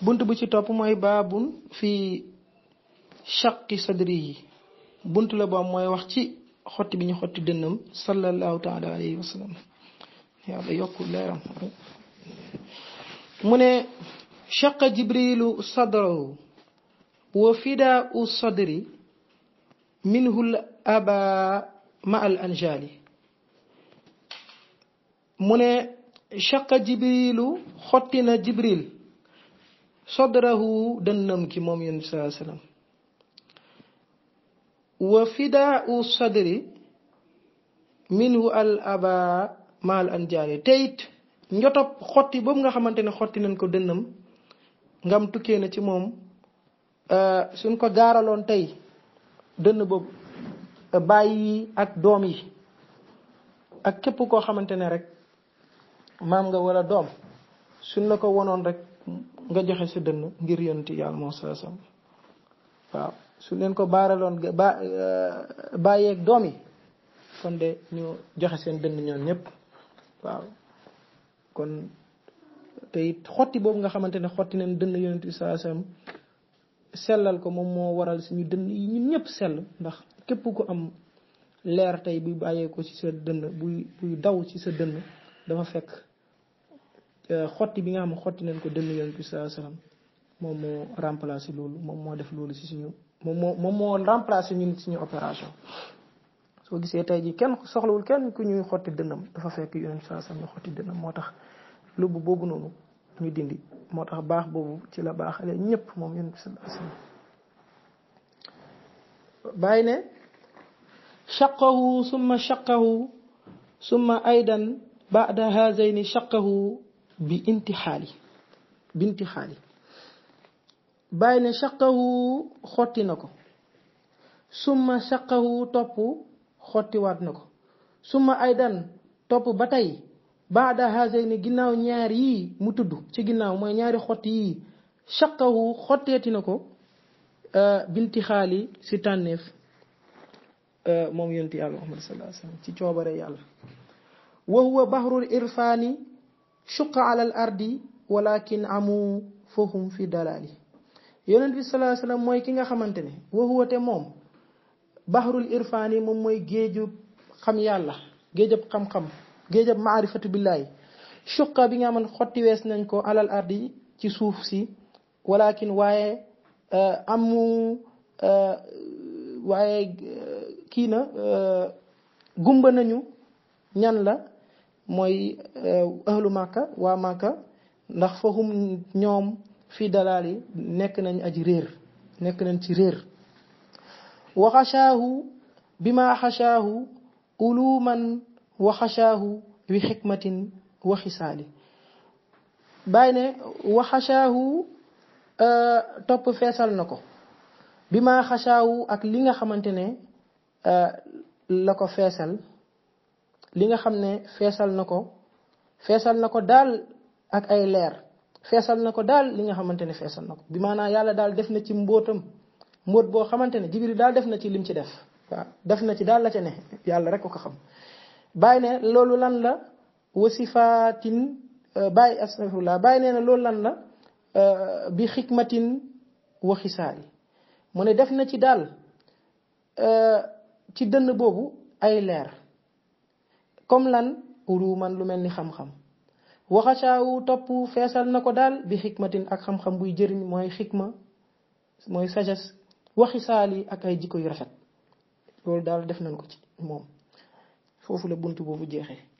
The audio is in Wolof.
bunt bu ci topp mooy baabun fii shaqi sadri yi bunt la boobu mooy wax ci xotti bi ñu xotti dënnam sallallahu taala alayhi wa sallam yàlla yokku leeram mu ne shaqa jibrilu sadrahu wa fidaa u sadri minhul aba ma al anjali mu ne shaqa jibrilu xotti na jibril sadrahu dënnam ki moom yonent sallallahu alayhi wa sallam wa fidaa u sadri minhu al aba ma al anjali te it njotop xotti boobu nga xamante ne xotti nañ ko dënnam ngam tukkee na ci moom suñ ko gaaraloon tey dënn boobu bàyyi ak doom yi ak képp koo xamante ne rek maam nga wala doom suñ la ko wonoon rek nga joxe sa dënn ngir yonti yàlla moo sa sam waaw su leen ko baaraloon ba bàyyeeg doom yi kon de ñu joxe seen dënn ñoom ñëpp waaw kon te it xotti boobu nga xamante ne xotti nañ dënn yonent bi saa sam sellal ko moom moo waral suñu dënn yi ñun ñëpp sell ndax képp ku am leer tey buy bàyyee ko ci sa dënn buy buy daw ci sa dënn dafa fekk xotti bi nga xam ne xotti nañ ko dënn yonent bi saa sallam moom moo remplacé loolu moom moo def loolu ci suñu moom moo moom moo remplacé ñun suñu opération soo gisee tey ji kenn soxlawul kenn ku ñuy xotti dënnam dafa fekk yonent bi saa sallam ñu xotti dënnam moo tax lubb boobu noonu ñu dindi moo tax baax boobu ci la baaxale ñëpp moom yonent bi sallallahu alayhi wasallam bàyyi ne shaqahu summa shaqahu summa aydan ba'da hazayni shaqahu bi intixaali bi intixaali bàyyi ne shaqahu xotti na ko summa shaqahu topp xottiwaat na ko summa aydan topp ba tey baada hazayni ginnaaw ñaar yii mu tudd ci ginnaaw mooy ñaari xotti yii shaqahu xotteeti na ko binti xaali si tànneef moom yonti yàlla muhammad sallallahu alayhi wasallam ci coobare yàlla wa huwa bahrul irfani shuqa ala al ardi walakin amu fahum fi dalali yonent bi sallallahu alayhi wasallam mooy ki nga xamante ne wa huwa te moom bahrul irfani moom mooy géejub xam yàlla géejub xam-xam géejab maarifatu billaahi shuqa bi nga xam ne xotti wees nañ ko alal ardi ci suuf si walakin waaye amu waaye kii na gumba nañu ñan la mooy ahlu màkka waa màkka ndax fahum ñoom fii dalaal yi nekk nañ aji réer nekk nañ ci réer wa xashaahu bi ma xashaahu uluman wa xashaahu wi xikmatin wa xisaali bàyyi ne wa xashaahu topp feesal na ko bi ma xashaahu ak li nga xamante ne la ko feesal li nga xam ne feesal na ko feesal na ko daal ak ay leer feesal na ko daal li nga xamante ne feesal na ko bi maanaam yàlla daal def na ci mbóotam mbóot boo xamante ne jibril daal def na ci lim ci def waaw def na ci daal la ca ne yàlla rek ko ko xam bàyyi ne loolu lan la wasifaatin bàyyi astafirullah bàyyi nee na loolu lan la bi xikmatin wa xisaali mu ne def na ci daal ci dënn boobu ay leer comme lan uluman lu mel ni xam-xam waxacaawu topp feesal na ko daal bi xikmatin ak xam-xam buy jëriñ mooy xikma mooy sagesse waxisaali ak ay jikko yu rafet loolu daal def nañ ko ci moom foofu la bunt boobu jeexee